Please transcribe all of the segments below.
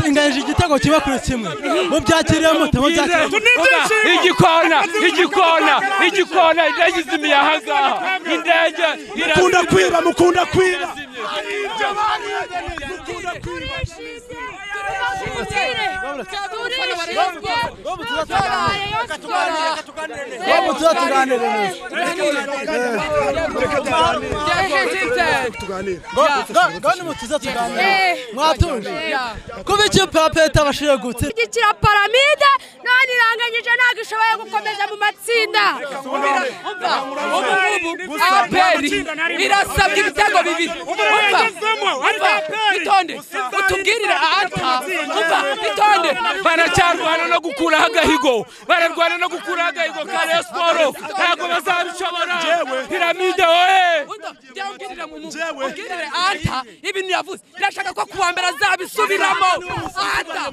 inganyije igitego kimwe kuri kimwe mubyakiriye mute mubyakiriye igikona igikona igikona indege izimiye ahangaha indege mukunda kwiba mukunda kwiba ngo ni mutuze tuganire mwatuje kuba ikipe ya peta bashije gutse gukira paramide none iranganyije ntabwo ishoboye gukomeza mu matsinda aperi irasabwa ibitego bibiri umva umva bitonde utubwirire ata umva bitonde baracyarwana no gukuraho agahigo bararwana no gukuraho agahigo ka reyo siporo ntabwo bazabishobora piramide wowe Njyewe. ubwirire ata ibintu yavuze ndashaka ko kuwa mbere azabisubiramo ata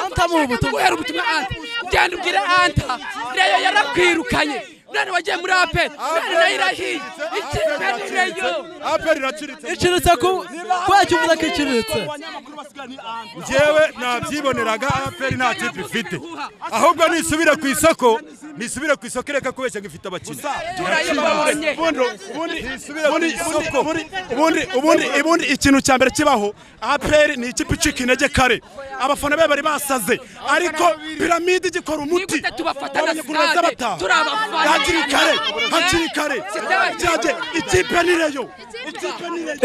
Anta mu butumwa. guhera ubutumwa anta genda ubwire anta reyo yarakwirukanye none wagiye muri aperi none nayo irahiye ikipe ni reyo aperi iraciritse iciritse ku kubera ko uvuze ko iciritse njyewe nabyiboneraga aperi nta tipe ifite ahubwo nisubire ku isoko nisubire ku isoko ireka kubeshya ngo ifite abakinnyi turayibonye ubundi ikintu cya mbere kibaho aperi ni ikipe icika intege kare abafana be bari basaze ariko piramide igikora umuti Nigute tubafata na Abanye kunaza stade? bataha. Turi abafana. hakiri kare hakiri kare Sitade. Byajye, ikipe ni reyo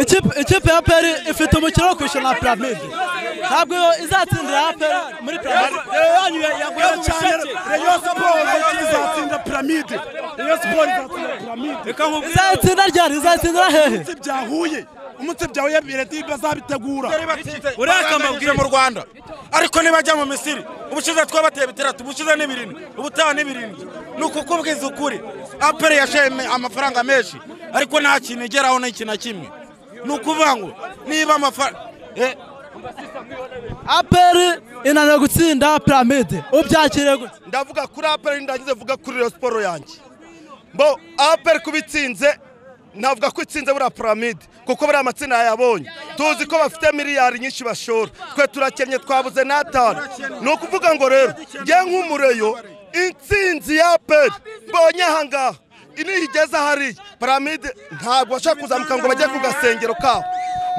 Ikipe- ikipe ya peri ifite umukino wo kwishyura na piramide ntabwo iyo izatsindira ya peri muri piramide Reyo yanyu yaguye mu cyane bushake. reyo siporo izatsinda piramide reyo siporo izatsinda piramide reka nkubwire izatsinda ryari izatsindira hehe umunsi byahuye umunsi byahuye bireti bazabitegura uriya akamabwire mu rwanda ariko nibajya mu misiri ubushize twabateye bitandatu ubushize ni birindwi ubutaha ni birindwi ni ukukubwiza ukuri aperi yashoye me- amafaranga menshi ariko nta kintu igeraho n'iki na kimwe ni ukuvuga ngo niba amafaranga aperi inaniwe gutsinda piramide ubyakiriye gute ndavuga kuri aperi ndagize vuga kuri reyo siporo yanjye mbo aperi kuba itsinze navuga ko itsinze buriya piramide kuko buriya amatsinda yayabonye tuzi ko bafite miliyari nyinshi bashora twe turakennye twabuze n'atanu ni ukuvuga ngo rero njye nk'umureyo intsinzi ya aperi mbonye aha ngaha niyo igeze hariya piramide ntabwo bashaka kuzamuka ngo bajye ku gasengero kabo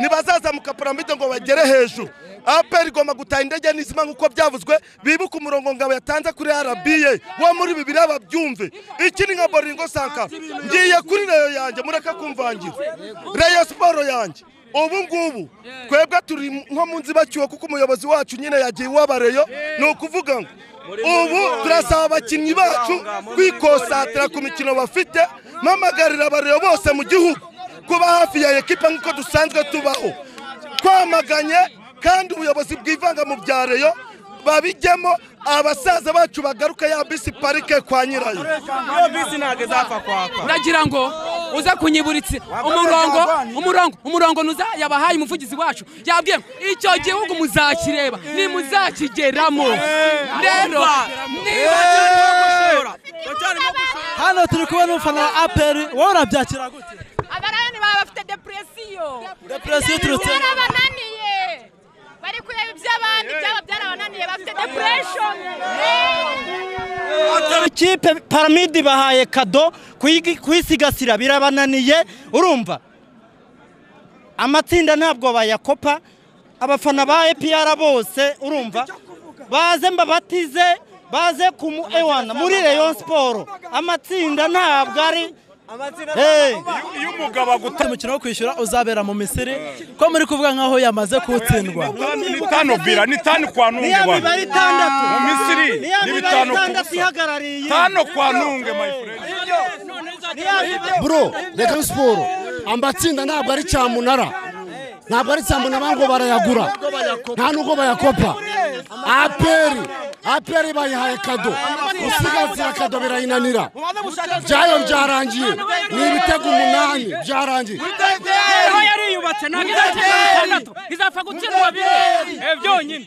ntibazazamuka piramide ngo bagere hejuru aperi igomba gutaha indege n'izima nk'uko byavuzwe bibuke umurongo ngabo yatanze kuri rba wo muri bibiri ababyumve iki ni nka boringo sankara ngiye kuri reyo yanjye mureke kumvangira reyo siporo yanjye ubu ngubu twebwe turi nko mu nzibacyuho kuko umuyobozi wacu nyine yagiye iwaba reyo ni ukuvuga ngo ubu turasaba abakinnyi bacu kwikosatira ku mikino bafite mpamagarira abareyo bose mu gihugu kuba hafi ya ekipa nk'uko dusanzwe tubaho twamaganye kandi ubuyobozi bwivanga mu bya reyo babijyemo abasaza bacu bagaruka ya bisi parike kwa nyirayo iyo bisi ntabwo izapfa kwaka nagira ngo uze kunyiburitse umurongo umurongo umurongo nuza yabahaye umuvugizi wacu yabwiye ngo, icyo gihugu muzakireba ntimuzakigeramo rero niba hano turi kubona umufana wa aperi wowe urabyakira gute abarayani baba bafite depresiyo Depresiyo iturutse- byarabananiye bari kureba iby'abandi byaba byarabananiye bafite depureshoni ikipe paramide ibahaye kado kuyigi- kuyisigasira birabananiye urumva amatsinda ntabwo bayakopa abafana ba epr bose urumva baze mbabatize baze ku mu ewana muri reyo siporo amatsinda ntabwo ari Hey. iyo umugabo aguta umukino wo kwishyura uzabera mu misiri ko muri kuvuga nkaho yamaze kuwutsindwa ni tanu bira ni tanu kwa nunge niya mibare bwana itandatu mu misiri niya ni mibare bitanu ku itandatu busa ihagarariye tanu kwa nunge my friend Niya mibare- bro reka siporo amatsinda ntabwo ari cyamunara ntabwo ari cyamunara ngo barayagura nta n'ubwo bayakopa aperi aperi bayihaye kado gusigasira kado birayinanira byayo byarangiye ni ibitego umunani byarangiye niba yariyubatse ntabwo izakirwa bitandatu izapfa gutsindwa bibiri byonyine